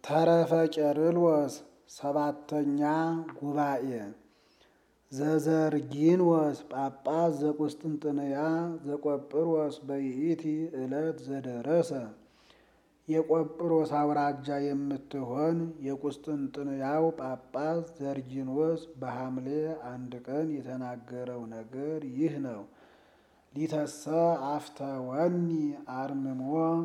ተረፈ ቄርሎስ ሰባተኛ ጉባኤ ዘዘርጊንወስ ጳጳስ ዘቁስጥንጥንያ ዘቆጵሮስ በይእቲ ዕለት ዘደረሰ የቆጵሮስ አውራጃ የምትሆን የቁስጥንጥንያው ጳጳስ ዘርጊኖስ በሐምሌ አንድ ቀን የተናገረው ነገር ይህ ነው። ሊተሰ አፍተወኒ አርምሞ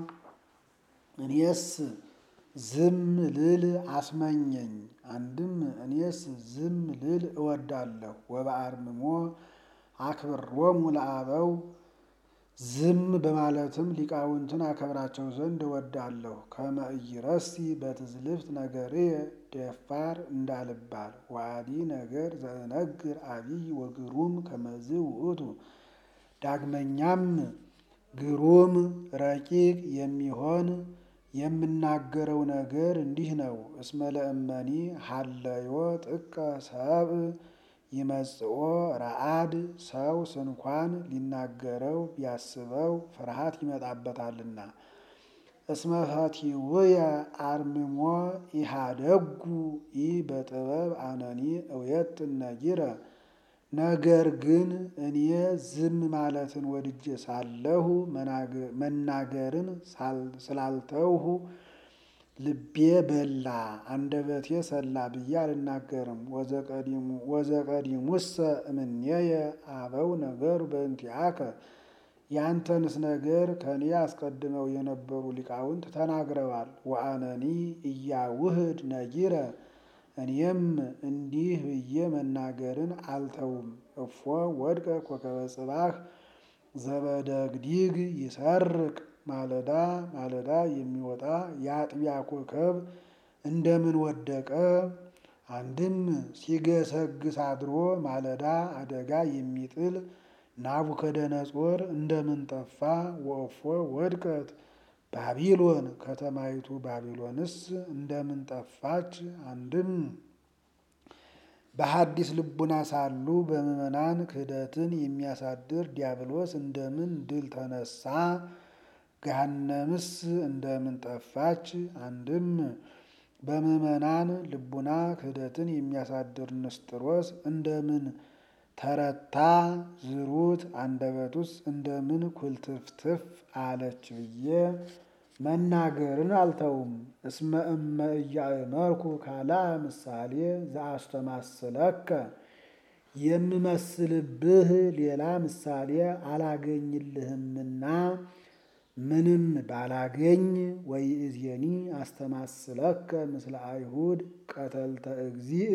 እኔስ ዝም ልል አስመኘኝ። አንድም እኔስ ዝም ልል እወዳለሁ። ወበአርምሞ አክብሮሙ ለአበው ዝም በማለትም ሊቃውንትን አከብራቸው ዘንድ እወዳለሁ። ከመ ኢይረሲ በትዝልፍት ነገርየ ደፋር እንዳልባል ዋዲ ነገር ዘእነግር አቢይ ወግሩም ከመዝ ውእቱ ዳግመኛም ግሩም ረቂቅ የሚሆን የምናገረው ነገር እንዲህ ነው። እስመ ለእመኒ ሀለዮ ጥቀ ሰብእ ይመጽኦ ረአድ ሰው ስንኳን ሊናገረው ቢያስበው ፍርሃት ይመጣበታልና። እስመ ፈቲውየ አርምሞ ኢሃደጉ ኢ በጥበብ አነኒ እውየጥን ነጊረ ነገር ግን እኔ ዝም ማለትን ወድጄ ሳለሁ መናገርን ስላልተውሁ ልቤ በላ አንደበቴ ሰላ ብዬ አልናገርም። ወዘቀዲሙሰ እምኔየ አበው ነገሩ በእንቲአከ ያንተንስ ነገር ከኔ አስቀድመው የነበሩ ሊቃውንት ተናግረዋል። ወአነኒ እያውህድ ነጊረ እኔም እንዲህ ብዬ መናገርን አልተውም። እፎ ወድቀ ኮከበ ጽባህ ዘበደግዲግ ይሰርቅ ማለዳ ማለዳ የሚወጣ የአጥቢያ ኮከብ እንደምን ወደቀ? አንድም ሲገሰግስ አድሮ ማለዳ አደጋ የሚጥል ናቡከደነጾር እንደምን ጠፋ? ወእፎ ወድቀት ባቢሎን ከተማይቱ ባቢሎንስ እንደምን ጠፋች? አንድም በሐዲስ ልቡና ሳሉ በምዕመናን ክህደትን የሚያሳድር ዲያብሎስ እንደምን ድል ተነሳ? ገሃነምስ እንደምን ጠፋች? አንድም በምዕመናን ልቡና ክህደትን የሚያሳድር ንስጥሮስ እንደምን ተረታ? ዝሩት አንደበቱስ እንደምን ኩልትፍትፍ አለች ብዬ መናገርን አልተውም። እስመ እመ እያእመርኩ ካልአ ምሳሌ ዘአስተማስለከ የምመስልብህ ሌላ ምሳሌ አላገኝልህምና ምንም ባላገኝ ወይእዜኒ አስተማስለከ ምስለ አይሁድ ቀተልተ እግዚእ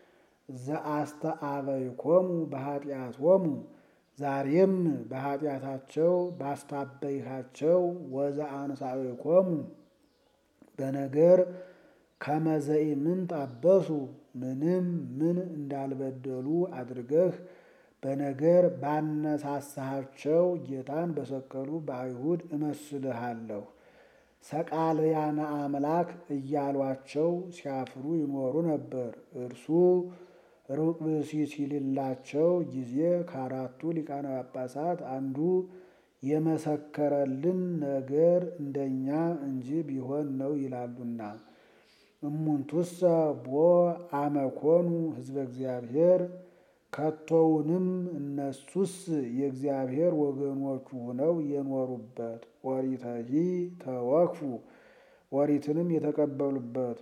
ዘአስተአበይኮሙ በኃጢአቶሙ ዛሬም በኃጢአታቸው ባስታበይሃቸው ወዘአንሳእኮሙ በነገር ከመዘኢምን ጣበሱ ምንም ምን እንዳልበደሉ አድርገህ በነገር ባነሳሳሃቸው ጌታን በሰቀሉ በአይሁድ እመስልሃለሁ። ሰቃልያነ አምላክ እያሏቸው ሲያፍሩ ይኖሩ ነበር። እርሱ ሩቅ ብእሲ ሲልላቸው ጊዜ ከአራቱ ሊቃነ ጳጳሳት አንዱ የመሰከረልን ነገር እንደኛ እንጂ ቢሆን ነው ይላሉና። እሙንቱሰ ቦ አመኮኑ ህዝበ እግዚአብሔር ከቶውንም እነሱስ የእግዚአብሔር ወገኖቹ ሆነው የኖሩበት ኦሪተሂ ተወክፉ ኦሪትንም የተቀበሉበት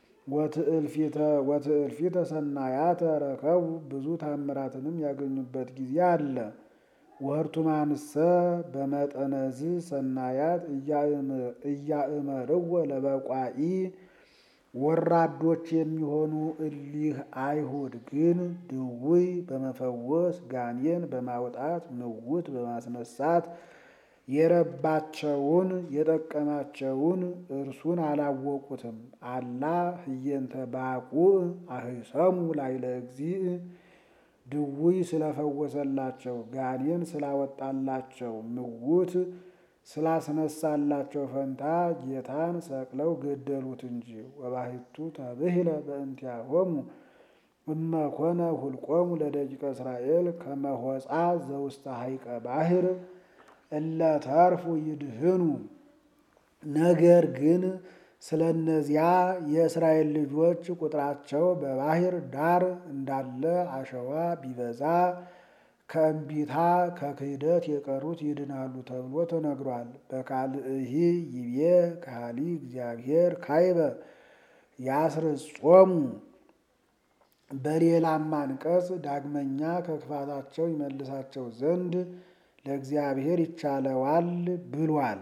ወትእልፊተ ሰናያተ ረከቡ ብዙ ታምራትንም ያገኙበት ጊዜ አለ። ወህርቱማንሰ በመጠነዝ ሰናያት እያእመርወ ለበቋኢ ወራዶች የሚሆኑ እሊህ አይሁድ ግን ድውይ በመፈወስ ጋኔን በማውጣት ምውት በማስነሳት የረባቸውን የጠቀማቸውን እርሱን አላወቁትም። አላ ህየንተ ባቁዕ አህሰሙ ላይለ እግዚእ ድውይ ስለፈወሰላቸው ጋኔን ስላወጣላቸው ምውት ስላስነሳላቸው ፈንታ ጌታን ሰቅለው ገደሉት እንጂ። ወባሕቱ ተብሂለ በእንቲአሆሙ እመኮነ ሁልቆሙ ለደቂቀ እስራኤል ከመሆፃ ዘውስተ ሐይቀ ባሕር እለ ተርፉ ይድህኑ። ነገር ግን ስለ እነዚያ የእስራኤል ልጆች ቁጥራቸው በባሕር ዳር እንዳለ አሸዋ ቢበዛ ከእምቢታ ከክህደት የቀሩት ይድናሉ ተብሎ ተነግሯል። በካልእሂ ይቤ ካሊ እግዚአብሔር ካይበ ያስርጾሙ በሌላም አንቀጽ ዳግመኛ ከክፋታቸው ይመልሳቸው ዘንድ ለእግዚአብሔር ይቻለዋል ብሏል።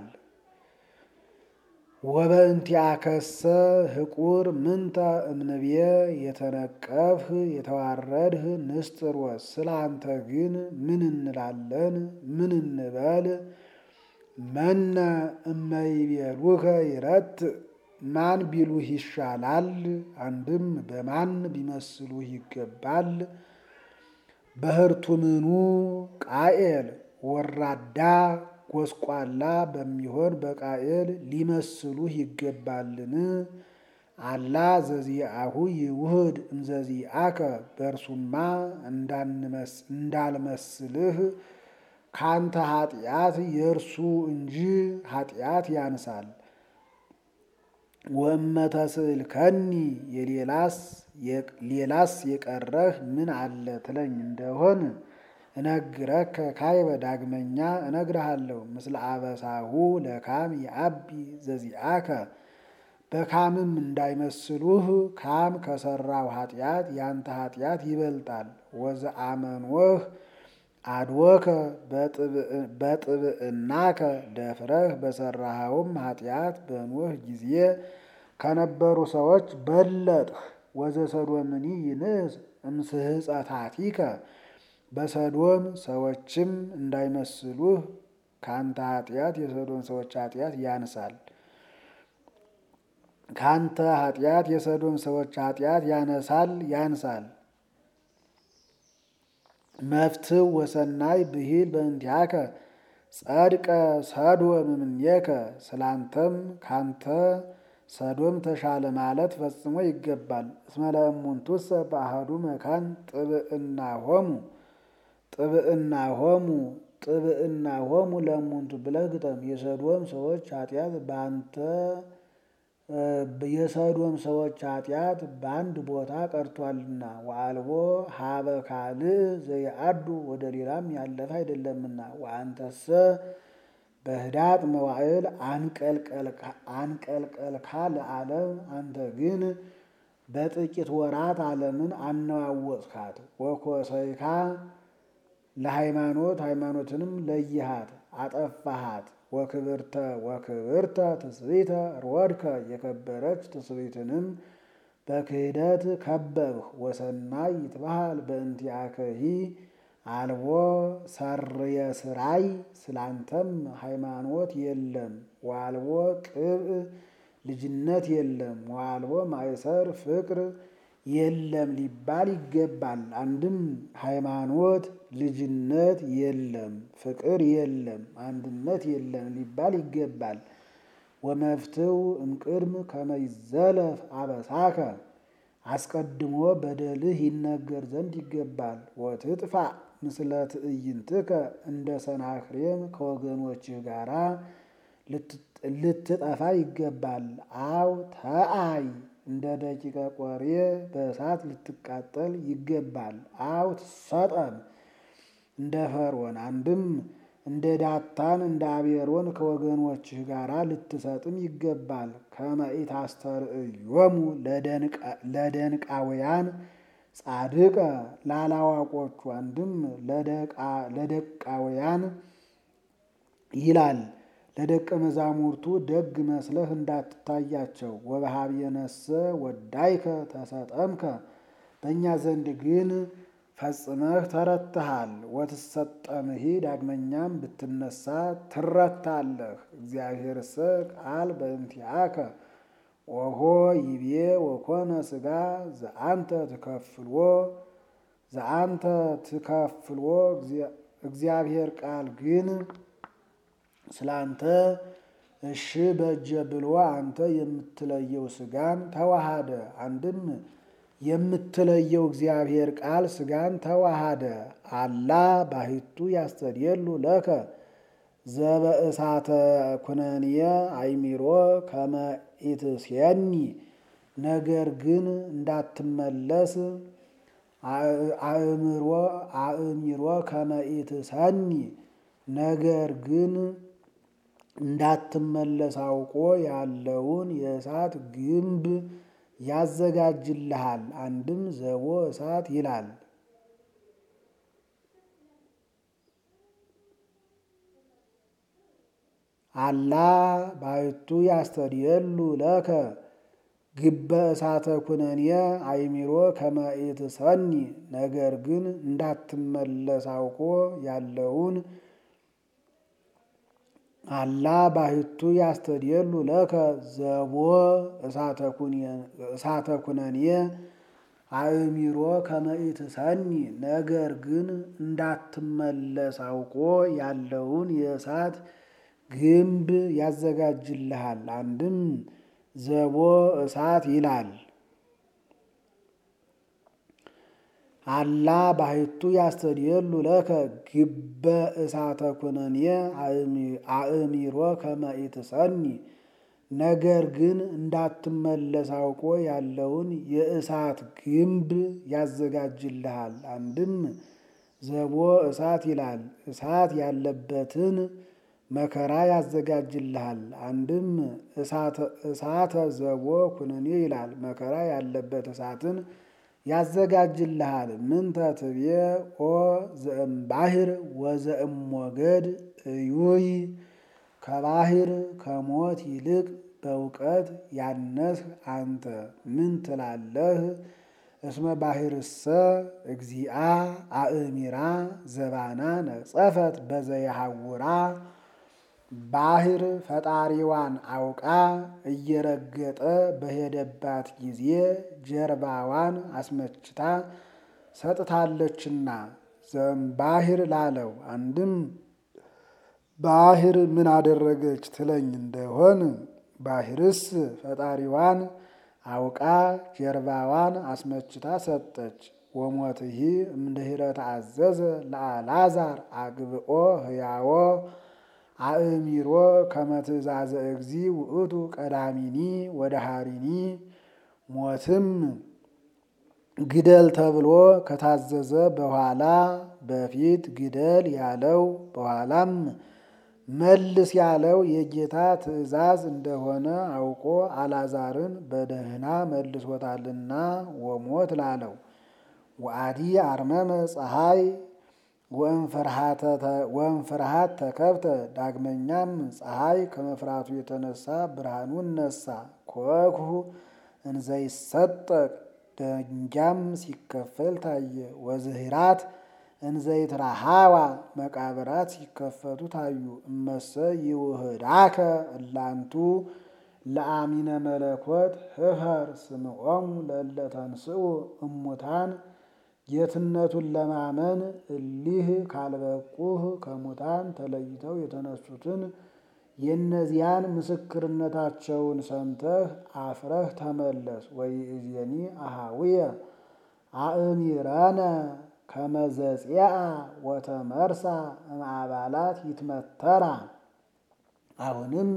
ወበእንቲአከሰ ህቁር ምንተ እምንብየ የተነቀፍህ የተዋረድህ ንስጥሮስ ስለ አንተ ግን ምን እንላለን? ምን እንበል? መነ እመይቤሉከ ይረት ማን ቢሉህ ይሻላል? አንድም በማን ቢመስሉህ ይገባል? በህርቱምኑ ቃኤል ወራዳ ጎስቋላ በሚሆን በቃኤል ሊመስሉህ ይገባልን? አላ ዘዚአሁ ይውህድ እምዘዚአከ በእርሱማ እንዳልመስልህ ካንተ ኃጢአት የእርሱ እንጂ ኃጢአት ያንሳል። ወእመተስእልከኒ የሌላስ ሌላስ የቀረህ ምን አለ ትለኝ እንደሆን እነግረከ ካይበ ዳግመኛ እነግርሃለሁ። ምስለ አበሳሁ ለካም የአቢ ዘዚአከ በካምም እንዳይመስሉህ ካም ከሰራው ኃጢአት ያንተ ኃጢአት ይበልጣል። ወዘአመንወህ አድወከ በጥብዕናከ ደፍረህ በሰራኸውም ኃጢአት በኖህ ጊዜ ከነበሩ ሰዎች በለጥህ። ወዘሰዶምኒ ይንስ እምስሕፀታቲከ በሰዶም ሰዎችም እንዳይመስሉህ ካንተ ኃጢአት የሰዶም ሰዎች ኃጢአት ያንሳል። ካንተ ኃጢአት የሰዶም ሰዎች ኃጢአት ያነሳል ያንሳል። መፍትው ወሰናይ ብሂል በእንቲአከ ጸድቀ ሰዶም እምኔከ ስላንተም ካንተ ሰዶም ተሻለ ማለት ፈጽሞ ይገባል። እስመ ለእሙንቱሰ በአሐዱ መካን ጥብዕና ሆሙ ጥብዕና ሆሙ ጥብዕና ሆሙ ለእሙንቱ ብለህ ግጠም። የሰዶም ሰዎች ኃጢአት በአንተ የሰዶም ሰዎች ኃጢአት በአንድ ቦታ ቀርቷልና ወአልቦ ሀበ ካልእ ዘይአዱ ወደ ሌላም ያለፈ አይደለምና ወአንተሰ በህዳጥ መዋዕል አንቀልቀልካ ለዓለም አንተ ግን በጥቂት ወራት ዓለምን አነዋወጽካት። ወኮሰይካ ለሃይማኖት ሃይማኖትንም ለይሃት አጠፋሃት። ወክብርተ ወክብርተ ትስብእተ ሮድከ የከበረች ትስብእትንም በክህደት ከበብህ። ወሰናይ ይትበሃል በእንቲአከሂ አልቦ ሰርየ ስራይ ስላንተም ሃይማኖት የለም። ወአልቦ ቅብእ ልጅነት የለም። ወአልቦ ማእሰር ፍቅር የለም ሊባል ይገባል። አንድም ሃይማኖት ልጅነት የለም፣ ፍቅር የለም፣ አንድነት የለም ሊባል ይገባል። ወመፍትው እምቅድም ከመይዘለፍ አበሳከ አስቀድሞ በደልህ ይነገር ዘንድ ይገባል። ወትጥፋ ምስለ ትዕይንትከ እንደ ሰናክሬም ከወገኖችህ ጋራ ልትጠፋ ይገባል። አው ተአይ እንደ ደቂቀ ቆሬ በእሳት ልትቃጠል ይገባል። አው ትሰጠም እንደ ፈርዖን አንድም እንደ ዳታን እንደ አቤሮን ከወገኖችህ ጋር ልትሰጥም ይገባል። ከመኢት አስተርእዮሙ ለደንቃውያን ጻድቀ ላላዋቆቹ አንድም ለደቃውያን ይላል ለደቀ መዛሙርቱ ደግ መስለህ እንዳትታያቸው። ወበኀቤነሰ ወዳይከ ተሰጠምከ በእኛ ዘንድ ግን ፈጽመህ ተረትሃል። ወትሰጠምሂ ዳግመኛም ብትነሳ ትረታለህ። እግዚአብሔርሰ ቃል በእንቲአከ ኦሆ ይቤ ወኮነ ሥጋ ዘአንተ ትከፍልዎ ዘአንተ ትከፍልዎ እግዚአብሔር ቃል ግን ስላንተ እሺ በጀ ብሎ አንተ የምትለየው ሥጋን ተዋሃደ። አንድም የምትለየው እግዚአብሔር ቃል ሥጋን ተዋሃደ። አላ ባሕቱ ያስተድየሉ ለከ ዘበእሳተ ኩነንየ አይሚሮ ከመ ኢትሴኒ ነገር ግን እንዳትመለስ አእምሮ አእሚሮ ከመ ኢትሰኒ ነገር ግን እንዳትመለስ አውቆ ያለውን የእሳት ግንብ ያዘጋጅልሃል። አንድም ዘቦ እሳት ይላል። አላ ባይቱ ያስተድየሉ ለከ ግበ እሳተ ኩነኔ አይሚሮ ከመ ኢትሰኒ ነገር ግን እንዳትመለስ አውቆ ያለውን አላ ባሕቱ ያስተድየሉ ለከ ዘቦ እሳተ ኩነኔ አእሚሮ ከመ ኢትሰኒ ነገር ግን እንዳትመለስ አውቆ ያለውን የእሳት ግንብ ያዘጋጅልሃል። አንድም ዘቦ እሳት ይላል። አላ ባሕቱ ያስተድየሉ ለከ ግበ እሳተ ኩነኔ አእሚሮ ከመ ኢትሰኒ ነገር ግን እንዳትመለስ አውቆ ያለውን የእሳት ግንብ ያዘጋጅልሃል። አንድም ዘቦ እሳት ይላል። እሳት ያለበትን መከራ ያዘጋጅልሃል። አንድም እሳተ ዘቦ ኩነኔ ይላል። መከራ ያለበት እሳትን ያዘጋጅልሃል። ምንተ ትቤ ኦ ዘእም ባሕር ወዘእም ሞገድ እዩይ ከባሕር ከሞት ይልቅ በእውቀት ያነስህ አንተ ምን ትላለህ? እስመ ባሕርሰ እግዚአ አእሚራ ዘባና ነጸፈት በዘየሐውራ ባሕር ፈጣሪዋን አውቃ እየረገጠ በሄደባት ጊዜ ጀርባዋን አስመችታ ሰጥታለችና ዘእምባሕር ላለው አንድም ባሕር ምን አደረገች ትለኝ እንደሆን ባሕርስ ፈጣሪዋን አውቃ ጀርባዋን አስመችታ ሰጠች። ወሞትሂ እምድኅረ ተአዘዘ ለአልዓዛር አግብኦ ሕያዎ አእሚሮ ከመ ትእዛዘ እግዚ ውእቱ ቀዳሚኒ ወደሃሪኒ ሞትም ግደል ተብሎ ከታዘዘ በኋላ በፊት ግደል ያለው በኋላም መልስ ያለው የጌታ ትእዛዝ እንደሆነ አውቆ አልዓዛርን በደህና መልሶታልና ወሞት ላለው ወአዲ አርመመ ፀሐይ ወእምፍርሃት ተከብተ ዳግመኛም ፀሐይ ከመፍራቱ የተነሳ ብርሃኑን ነሳ። ኮክሁ እንዘይሰጠቅ ደንጊያም ሲከፈል ታየ። ወዝህራት እንዘይትራሃዋ መቃብራት ሲከፈቱ ታዩ። እመሰ ይውህዳከ እላንቱ ለአሚነ መለኮት ህፈር ስምዖሙ ለእለ ተንሥኡ እሙታን ጌትነቱን ለማመን እሊህ ካልበቁህ ከሙታን ተለይተው የተነሱትን የእነዚያን ምስክርነታቸውን ሰምተህ አፍረህ ተመለስ። ወይእዜኒ አሃውየ አእሚረነ ከመዘጽአ ወተመርሳ እምአባላት ይትመተራ። አሁንም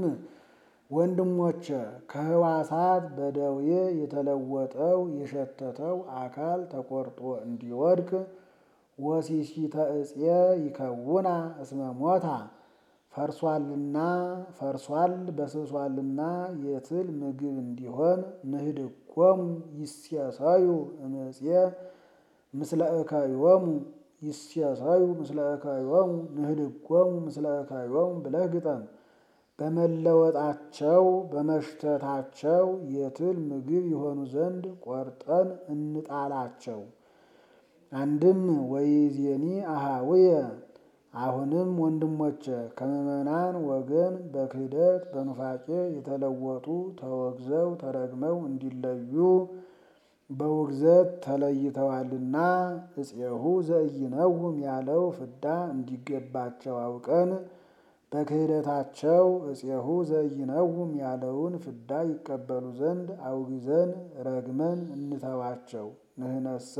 ወንድሞቼ ከህዋሳት በደዌ የተለወጠው የሸተተው አካል ተቆርጦ እንዲወድቅ ወሲሲተ እፄ ይከውና እስመ ሞታ ፈርሷልና ፈርሷል በስብሷልና የትል ምግብ እንዲሆን ንህድጎሙ ይሴሰዩ እምፄ ምስለ እከዮሙ ይሴሰዩ ምስለ እከዮሙ ንህድጎሙ ምስለ እከዮሙ ብለህ ግጠም። በመለወጣቸው በመሽተታቸው የትል ምግብ የሆኑ ዘንድ ቆርጠን እንጣላቸው። አንድም ወይዜኒ አሃውየ አሁንም ወንድሞቼ ከምዕመናን ወገን በክህደት በኑፋቄ የተለወጡ ተወግዘው ተረግመው እንዲለዩ በውግዘት ተለይተዋልና እፄሁ ዘኢይነውም ያለው ፍዳ እንዲገባቸው አውቀን በክህደታቸው እፄሁ ዘኢይነውም ያለውን ፍዳ ይቀበሉ ዘንድ አውግዘን ረግመን እንተዋቸው። ንህነሰ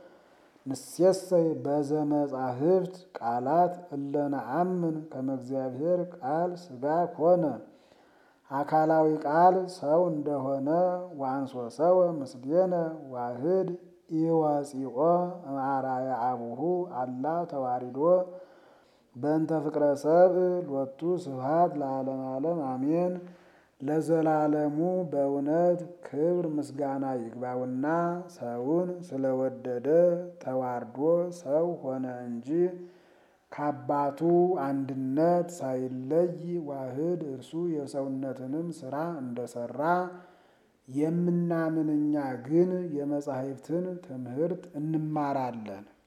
ንሴሰይ በዘመጻሕፍት ቃላት እለ ነአምን ከመ እግዚአብሔር ቃል ሥጋ ኮነ። አካላዊ ቃል ሰው እንደሆነ ዋንሶ ሰው ምስሌነ ዋህድ ኢወፂኦ እምአርአያ አቡሁ አላ ተዋሪዶ በእንተ ፍቅረ ሰብእ ሎቱ ስብሐት ለዓለመ ዓለም አሜን። ለዘላለሙ በእውነት ክብር ምስጋና ይግባውና ሰውን ስለወደደ ተዋርዶ ሰው ሆነ እንጂ ከአባቱ አንድነት ሳይለይ ዋህድ እርሱ የሰውነትንም ሥራ እንደሰራ የምናምን እኛ ግን የመጻሕፍትን ትምህርት እንማራለን።